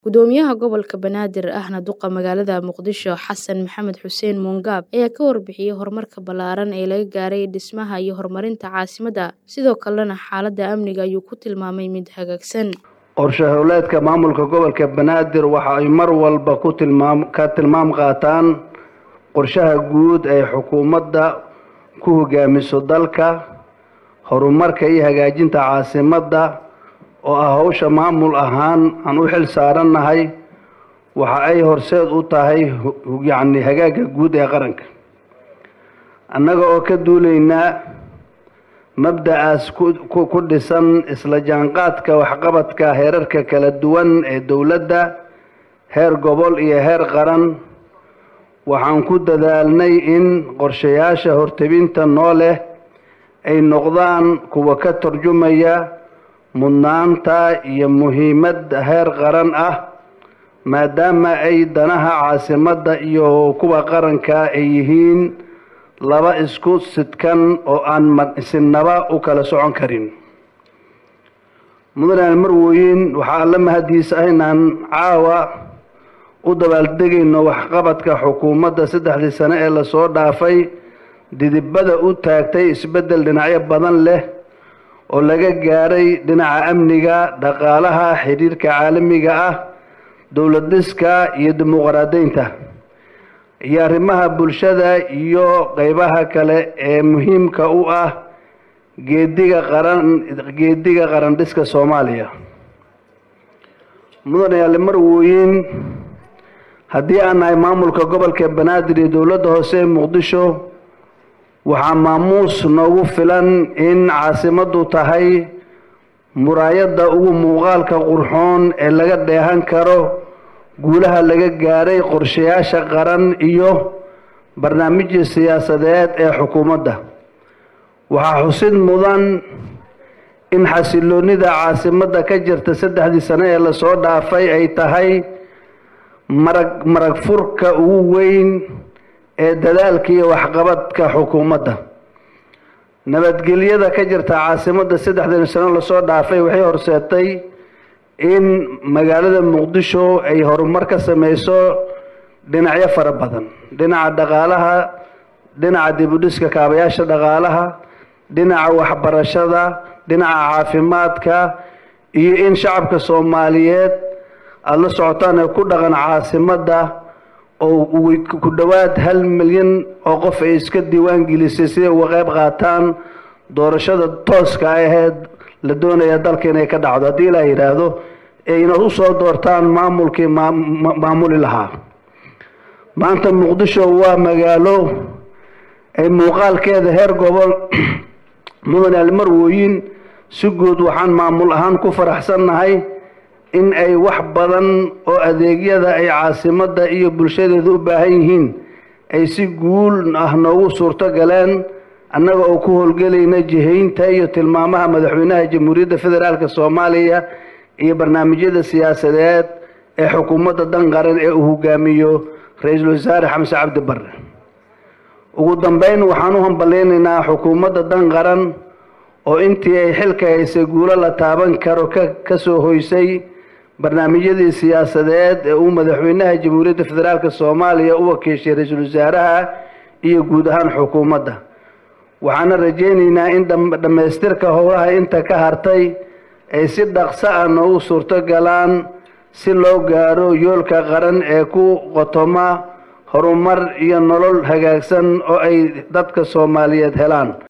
Gudoomiyaha Gobolka Banaadir ahna duqa magaalada Muqdisho Xasan Maxamed Xuseen Muungaab ayaa ka warbixiyay horumarka ballaaran ee laga gaaray dhismaha iyo horumarinta caasimadda sidoo kalena xaaladda amniga ayuu ku tilmaamay mid hagaagsan qorshe howleedka maamulka gobolka banaadir waxa ay mar walba ku tilmaam ka tilmaam qaataan qorshaha guud ee xukuumadda ku hogaamiso dalka horumarka iyo hagaajinta caasimadda oo ah howsha maamul ahaan aan u xil saarannahay waxa ay horseed u tahay yacni hagaagga guud ee qaranka annaga oo ka duulaynaa mabda-aas ku dhisan isla jaanqaadka waxqabadka heerarka kala duwan ee dowladda heer gobol iyo heer qaran waxaan ku dadaalnay in qorshayaasha hortebinta noo leh ay noqdaan kuwa ka tarjumaya mudnaanta iyo muhiimadda heer qaran ah maadaama ay danaha caasimadda iyo kuwa qaranka ay yihiin laba isku sidkan oo aan sinaba u kala socon karin mudane marwooyin waxaa alla mahadiisa ah inaan caawa u dabaaldegayno waxqabadka xukuumadda saddexdii sane ee lasoo dhaafay didibada u taagtay isbeddel dhinacyo badan leh oo laga gaaray dhinaca amniga dhaqaalaha xiriirka caalamiga ah dowlad dhiska iyo dimuqraadaynta iyo arrimaha bulshada iyo qeybaha kale ee muhiimka u ah geediga qaran geediga qaran dhiska soomaaliya mudane yaale marwooyin haddii aan nahay maamulka gobolka banaadir iyo dowladda hoose ee muqdisho waxaa maamuus noogu filan in caasimaddu tahay muraayadda ugu muuqaalka qurxoon ee laga dheehan karo guulaha laga gaaray qorshayaasha qaran iyo barnaamijya siyaasadeed ee xukuumadda waxaa xusid mudan in xasiloonida caasimadda ka jirta saddexdii sane ee lasoo dhaafay ay tahay marag marag furka ugu weyn ee dadaalka iyo waxqabadka xukuumadda nabadgelyada ka jirta caasimadda saddexdan sano lasoo dhaafay waxay horseetay in magaalada muqdisho ay horumar ka sameyso dhinacyo fara badan dhinaca dhaqaalaha dhinaca dibudhiska kaabayaasha dhaqaalaha dhinaca waxbarashada dhinaca caafimaadka iyo in shacabka soomaaliyeed aada la socotaan ee ku dhaqan caasimadda oo ku dhowaad hal milyan oo qof ay iska diiwaan gelisay siday uga qayb qaataan doorashada tooska aheed la doonaya dalka inay ka dhacdo haddii ilaa yidhaahdo ee inaad usoo doortaan maamulkii maamuli lahaa maanta muqdisho waa magaalo ay muuqaalkeeda heer gobol mudan almarwooyin si guud waxaan maamul ahaan ku faraxsannahay in ay wax badan oo adeegyada ay caasimadda iyo bulshadeeda u baahan yihiin ay si guul ah noogu suurto galeen annaga oo ku howlgelayna jihaynta iyo tilmaamaha madaxweynaha jamhuuriyadda federaalk soomaaliya iyo barnaamijyada siyaasadeed ee xukuumadda dan qaran ee uu hogaamiyo ra-iisul wasaare xamse cabdi barre ugu dambeyn waxaan u hambaleynaynaa xukuumadda dan qaran oo intii ay xilka haysay guulo la taaban karo ka soo hoysay barnaamijyadii siyaasadeed ee uu madaxweynaha jamhuuriyadda federaalk soomaaliya u wakiishay ra-iisul wasaaraha iyo guud ahaan xukuumadda waxaana rajaynaynaa in dhammaystirka howlaha inta ka hartay ay si dhaqso ah noogu suurto galaan si loo gaaro yoolka qaran ee ku qotoma horumar iyo nolol hagaagsan oo ay dadka soomaaliyeed helaan